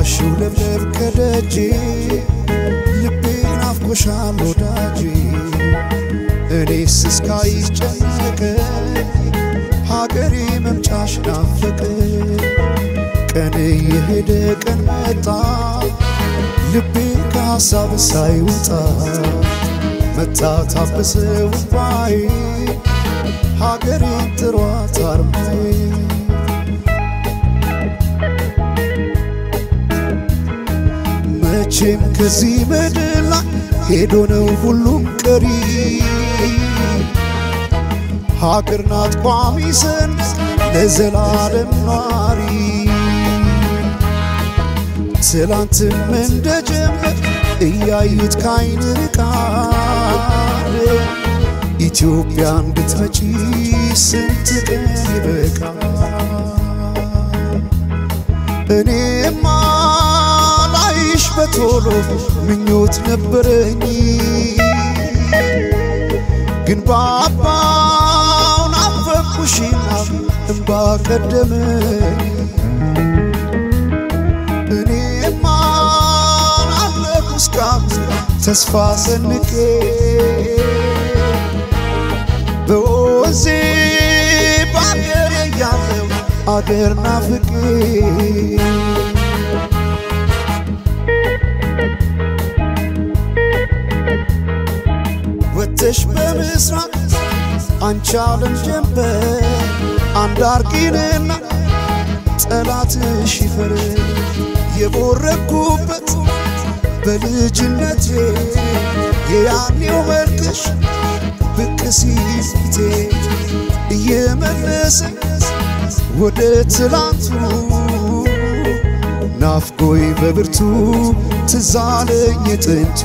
አርማሽው ለምለም ከደጄ ልቤ ናፍቆሻል ወዳጄ እኔስ እስካይጨነቀ ሀገሬ መምጫሽ ናፈቀ ቀን የሄደ ቀን መጣ ልቤ ከሐሳብ ሳይወጣ መታ ታበሰው እንባዬ ሀገሬን ጥሯት አርማዬ መቼም ከዚህ ምድር ላይ ሄዶ ነው ሁሉም ቀሪ ሀገር ናት ቋሚ ሰንስ ለዘላለም ኗሪ ትላንትም እንደጀመር እያዩት ካይን ርቃል ኢትዮጵያ እንድትመጪ ስንት ቀን ይበቃል እኔማ ላይሽ በቶሎ ምኞት ነበረኝ ግን ባባው ናፈቅኩሽና እምባ ቀደመኝ እኔማ ናለኩ እስካሁን ተስፋ ሰንቄ በወዜ በአገሬ ያለው አገር ናፍቄ ወጥተሽ በምስራቅ አንቺ ዓለም ጀንበር አንድ አርጊንና ጠላትሽ ይፈር የቦረኩበት በልጅነቴ የያኔው መልክሽ ብቅ ሲል ፊቴ እየመለሰኝ ወደ ትላንቱ ናፍቆይ በብርቱ ትዛለኝ የጥንቱ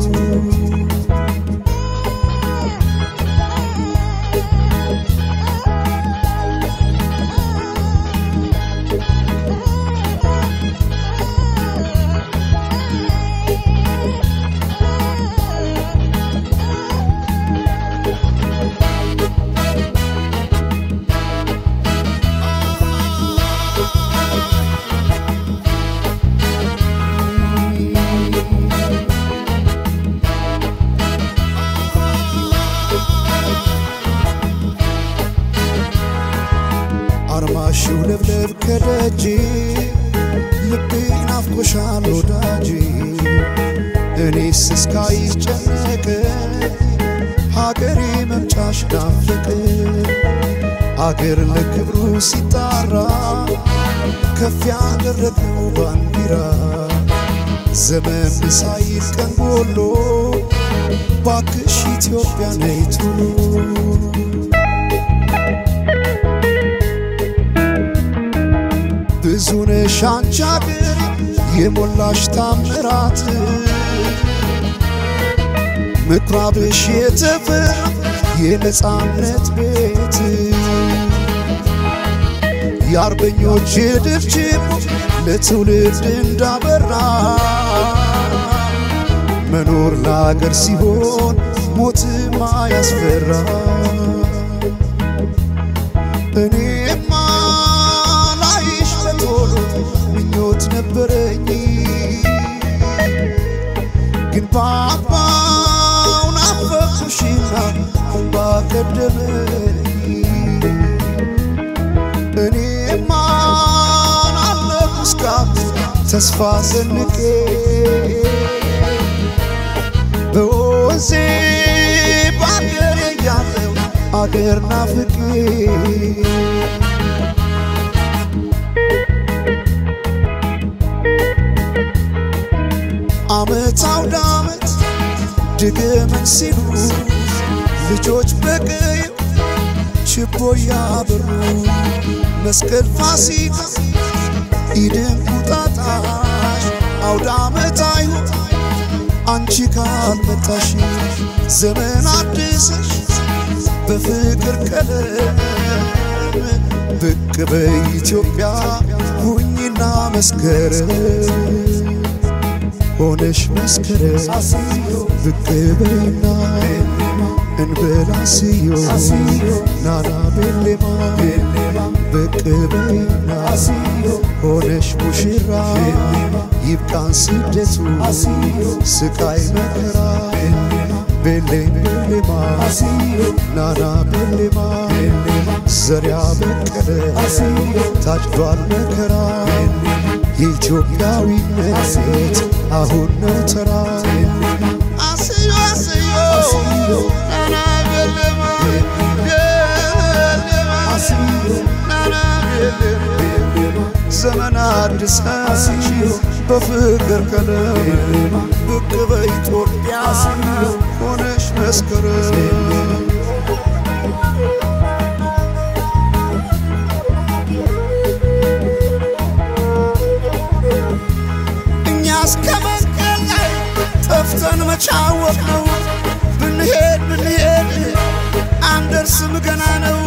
አርማሽው ለብለብ ከደጄ ልቤ ናፍቆሻል ወዳጄ እኔስ እስካይጨነቅ ሀገሬ መምጫሽ ናፍቅ አገር ለክብሩ ሲጣራ ከፍ ያደረግነው ባንዲራ ዘመን ሳይል ቀን ጎሎ ባክሽ ኢትዮጵያ ነይ ቶሎ ብዙ ነሽ አንቺ አገር የሞላሽ ታምራት ምኩራብሽ የተፈራ የነፃነት ቤት የአርበኞች የድል ችቦ ለትውልድ እንዳበራ መኖር ለአገር ሲሆን ሞትማ ያስፈራ እኔማ ላይሽ በቶሎ ምኞት ነበረኝ ግን ባባው ናፈቅኩሽና እምባ ቀደመኝ እኔማ ናለኩ እስካሁን ተስፋ ሰንቄ በወዜ በአገሬ ያለው አገር ናፍቄ አመት አውደ አመት ድገመን ሲሉ ልጆች በቀዩ ችቦ ያበሩ መስቀል ፋሲካ ኢድን ቁጣጣሽ አውደ አመት አይሁን አንቺ ካልመጣሽ ዘመን አድሰሽ በፍቅር ቀለም ብቅ በኢትዮጵያ ሁኝና መስከረም ሆነሽ መስከረም ብቅ በይና እንበላ ስዮ ናና ቤሌማ ብቅ በይና ሆነሽ ሙሽራ ይብቃን ስደቱ ስቃይ መከራ ቤሌም ቤሌማ ናና ቤሌማ ዘሪያ በቀለ ታጭዷል መከራ የኢትዮጵያዊነት አሁን ነው ተራ አስዮ አስዮ ናና ቤሌማ ቤሌማ ናና ቤሌማ ዘመን አድሰሽ በፍቅር ቀለም ብቅ በኢትዮጵያ ሆነሽ መስከረም እኛ እስከ መስቀል ላይ ጠፍተን መቻወቅ ነው ብንሄድ ብንሄድ አንደርስም ገና ነው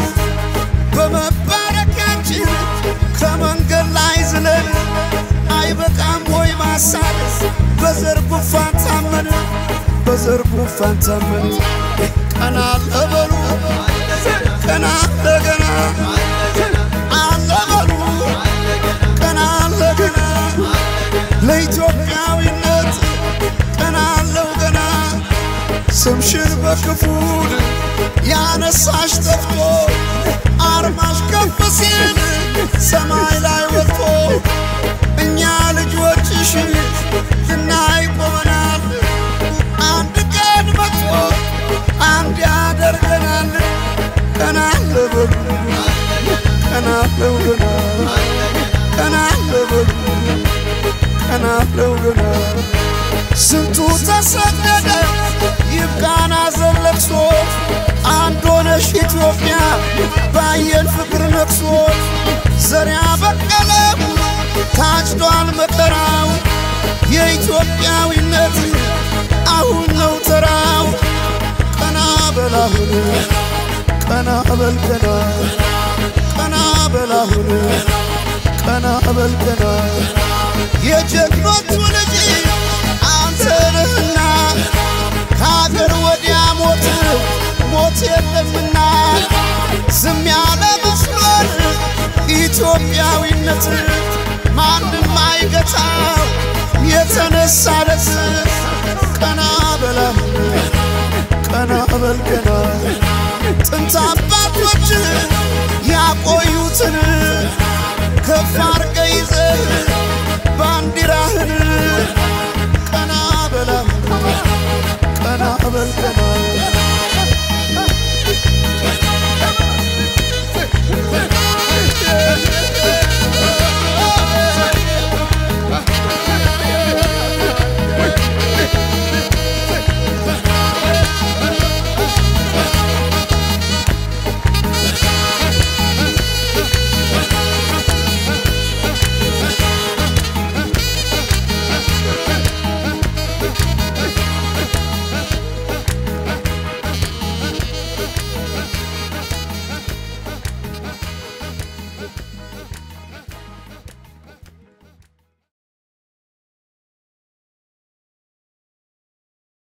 በመባረኪያችን ከመንገድ ላይ ዝለን አይበቃም ወይ ማሳል በዘር ጉንፋን ታመን በዘር ጉንፋን ታመን ቀና ለበሉ ቀና ለገና አለበሉ ቀና ለገና ለኢትዮጵያዊነት ቀና አለው ገና ስምሽን በክፉል ያነሳሽ ጠፍቶ አርማሽ ከፍ ሲል ሰማይ ላይ ወጥቶ እኛ ልጆችሽ ልናይ ቆመናል። አንድ ቀን መጥቶ አንድ ያደርገናል። ቀና ለበሉ ቀና ለው ገና ቀና ለበሉ ቀና ለው ገና ስንቱ ተሰደደ ይብቃን ሐዘን ለቅሶ አንድ ሆነሽ ኢትዮጵያ ባየን ፍቅር ነቅሶ ዘሪያ በቀለም ታጭዷል መከራው የኢትዮጵያዊነት አሁን ነው ተራው ቀና በላሁን ቀና በል ቀና ቀና በላሁን ቀና በል ቀና የጀግኖቹ ልጅ አንተ ነህና ከሀገር ወዲያ ሞት ሞት የለምና ዝም ያለ መስሎን ኢትዮጵያዊነት ማንም አይገታው የተነሳለት ቀና በላሁን ቀና በል ቀና ጥንት አባቶች